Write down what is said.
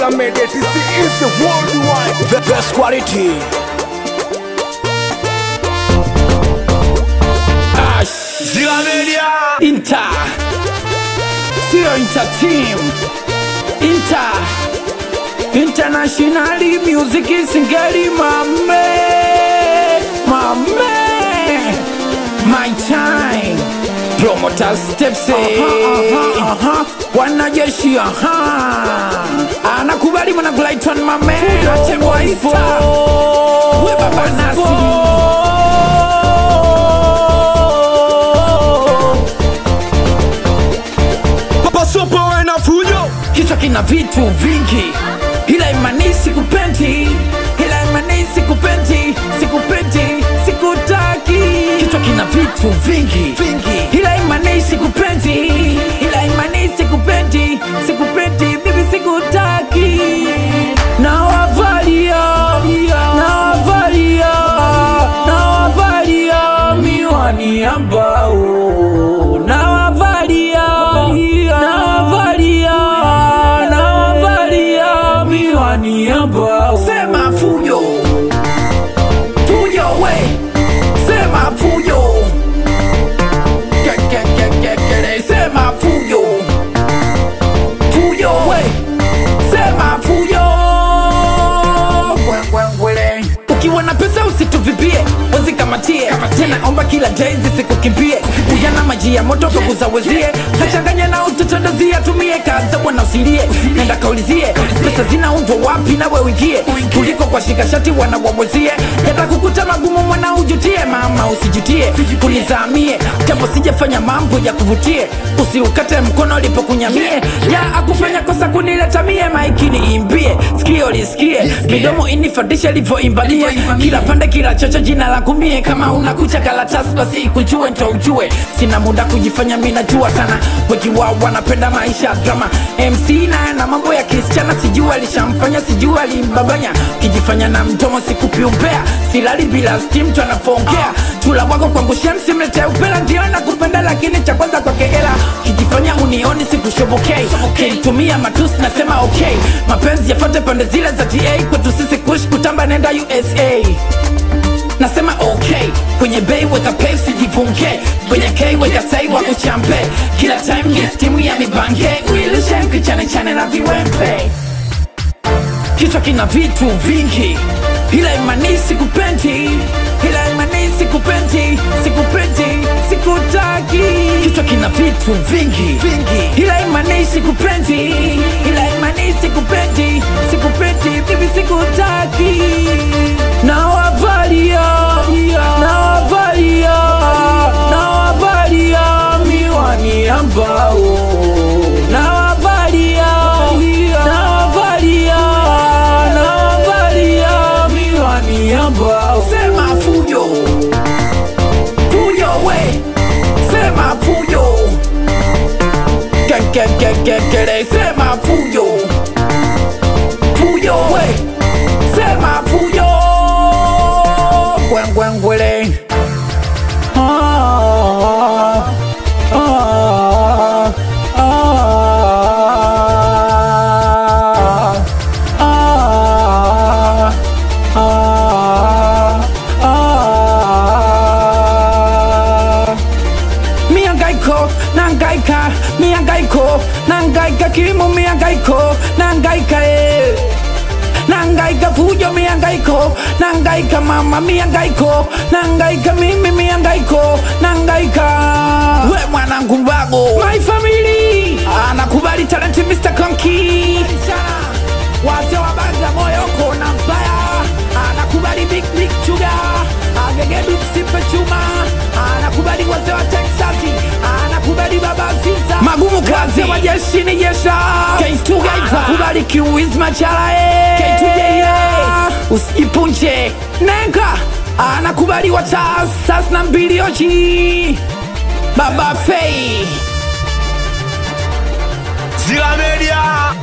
Zilla Media TC is the worldwide The best quality. Ash. Zilla Media. Inter. Sio Inter team. Inter. Internationally music is ngeli mame. Mame. My time. Promoter steps uh-huh, uh-huh. Wanajeshi aha anakubali mwanagulaiton mame atemwa ifo we baba nasi Pasopo na fujo kichwa kina vitu vingi ila imani sikupendi ila imani sikupendi sikupendi sikutaki kichwa kina vitu vingi vingi ila imani sikupendi ila imani sikupendi sikupendi bibi sikutaki nawavalia nawavalia nawavalia miwani ambao nawavalia nawavalia nawavalia miwani ambao sema fujo fujo we sema fujo Ke- ke- ke- ke- kele, sema fujo fujo we sema fujo Ngwengwengwele. ukiwa na pesa usituvipie wazikamatie tena omba kila day zisikukimbie ujana maji ya moto kakuzawezie kachanganya na utotondozie tumie kaza bwana usilie nenda kaulizie pesa zinaundwa wapi nawe uingie kuliko kwa shikashati wanawabwezie yata kukuta magumu mwana ujutie mama usijutie kunizamie japo sijafanya mambo ya kuvutie usiukate mkono lipokunyamie ya akufanya kosa kunileta mie maikini imbie sikio lisikie midomo inifadisha livyoimbalie kila pande kila chocho jina la kumie kama unakucha karatasi basi ikujue ndo ujue sina muda kujifanya mi najua sana wengi wao wanapenda maisha ya drama mc naye na mambo ya kisichana sijua alishamfanya sijua alimbabanya kijifanya na mdomo sikupi umbea silali bila stim tu anavyoongea tula wako kwangu shamsi mlete upela ndio nakupenda lakini cha kwanza kwake hela kijifanya unioni sikushobokei kinitumia matusi nasema okay mapenzi yafate pande zile za ta kwetu sisi kush kutamba nenda usa nasema okay kwenye bei weka pay sijivunge kwenye k weka sai wa kuchampe kila time ni stimu ya mibange uilishe kichane chane na viwempe kichwa kina vitu vingi ila imani sikupendi ila imani sikupendi sikupendi sikutaki kichwa kina vitu vingi vingi ila imani sikupendi ila imani sikupendi sikupendi bibi sikutaki nawavalia nawavalia nawavalia miwani ambao nawavalia nawavalia nawavalia miwani ambao sema fujo fujo we sema fujo kekekekekele sema fujo fujo we sema fujo gwengwengwele ah, ah, ah, ah, ah, ah. miangaiko nangaika miangaiko nangaika kilimo miangaiko nangaika eh. nangaika fujo miangaiko nangaika mama miangaiko nangaika mimi miangaiko nangaika we mwanangu mbago my family anakubali talenti Mr. Konki wazee wa banda moyo kona mbaya anakubali big big sugar agegedu msipe chuma anakubali wazee wa Texasi anakubali baba Ziza magumu kazi wa jeshi ni jesha K2 Gaita kubali kiwiz machala eh K2 Gaita usijipunje nenga anakubali wa sas na mbili ochi baba Fei Zilla Media